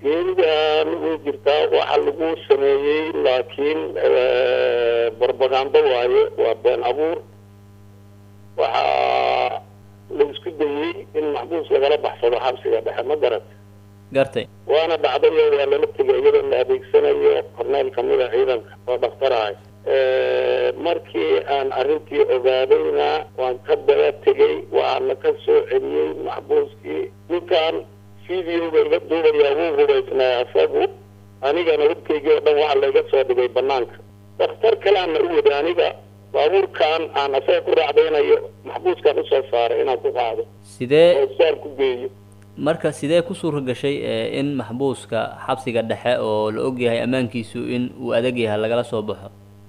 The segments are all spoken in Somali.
geeridan way jirtaa waxa lagu sameeyey laakiin barbagando waaye waa been abuur waxaa la isku dayey in maxbuus lagala baxsado xabsiga dhexe ma garat gartay waana dhacdayo waa lala tegay iyadoo la adeegsanayo korneyl kamida ciidanka oo dhakhtar ahay markii aan arrintii ogaadayna waan ka daba tegey waxaana ka soo celiyey maxbuuskii ninkan videoga iga duubayaa wuu hubaysnaa asagu anigana hubkaygii oo dhan waxaa layga soo dhigay banaanka dakhtar kaleana u wada aniga baabuurkan aan asaga ku raacdaynayo maxbuuskan usoo saaray inaan ku qaado sidee oo saar ku geeyo marka sidee ku suura gashay in maxbuuska xabsiga dhexe oo la ogyahay ammaankiisu in uu adag yahay lagala soo baxo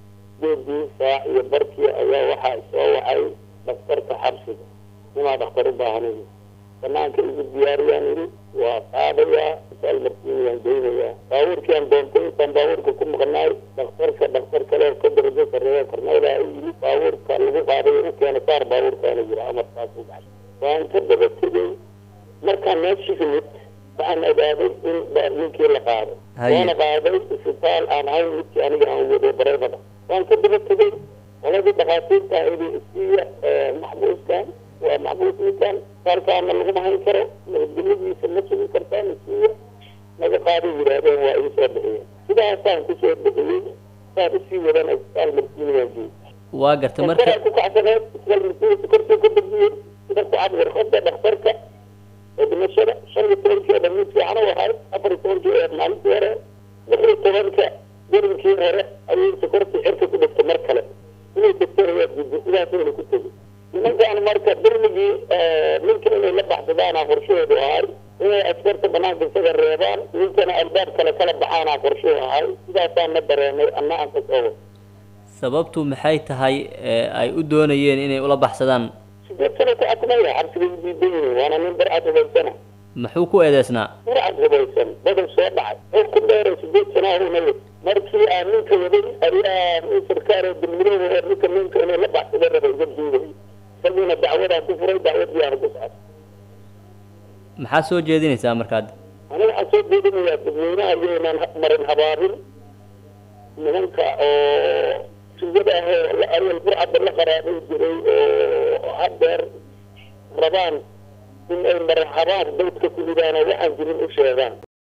geedii saac iyo barkii ayaa waxaa soo wacay dhakhtarka xabsiga inaa dhakhtar u baahanay banaanka igu diyaariyaan iri waa qaadayaa isaal markiin waan geynayaa baabuurkii aan doontay intaan baabuurka ku maqnaay dhakhtarka dhakhtar kale oo ka darajo sarreeya korneyla u yimid baabuurka lagu qaaday u keena saar baabuurkaana jira amarkaas u baxay waan ka daba tegey markaan meeshii yimid waxaan ogaaday in ninkii la qaaday Haye. waana qaaday isbitaal aan ahayn midkii aniga aan wado bareebada waan ka daba tegey qoladii dhakhaatiirta idi isiiya maxbuuskan waa maxbuus ninkan saalkaana laguma hayn karo nabadgelyadiisa ma sugi kartaan isiiya naga qaaday yidhaahdeen waa ii soo bixiyeen sidaasaan kusoo bixiyey saan usii wadana isbitaal markiina waan geeyey waa gartay marka dhakhtaraa ku kacsaneed isbitaal markiina kortuu ka dejiyey sida ku cad warqada dhakhtarka ee dhimashada shan iyo tobankii oo dhan mid fiican u ahay afar iyo tobankii ee maalintii hore lix iyo tobanka garinkii hore ayay sokortii cirka ku dhigtay mar kale inay degtana waa gudbo sidaasayna ku tegi nimankan marka dirmigii ninka inay la baxsadaana qorshahoodu ahay inay askarta banaanka isaga reebaan ninkana albaab kale kala baxaana qorshuhu ahay sidaasaan na dareenay anna aan kasoo wado sababtu maxay tahay ee ay u doonayeen inay ula baxsadaan sideed sano ku xakumaya xabsiga u diidan yihiin waana nin barcad hubaysana muxuu ku eedeysnaa burcad hubaysan badan soo dhacay oo ku dheeray sideed sana ahuna wad markii aan ninka waday ayaa nin sarkaar oo dulmidooda oo ninka ninka inay la baxsada raba iga duubay isagiina dacwadaan ku furay dacwadii aan ku socday maxaa soo jeedinaysaa markaad aniga waxaan soo jeedinayaa dadweynaha iyaynaan marin habaabin nimanka oo sugada ah oo awal burcadda la qaraabay jiray oo haddeer rabaan in ay marin habaab dadka ku ridaan oo waxaan jirin u sheegaan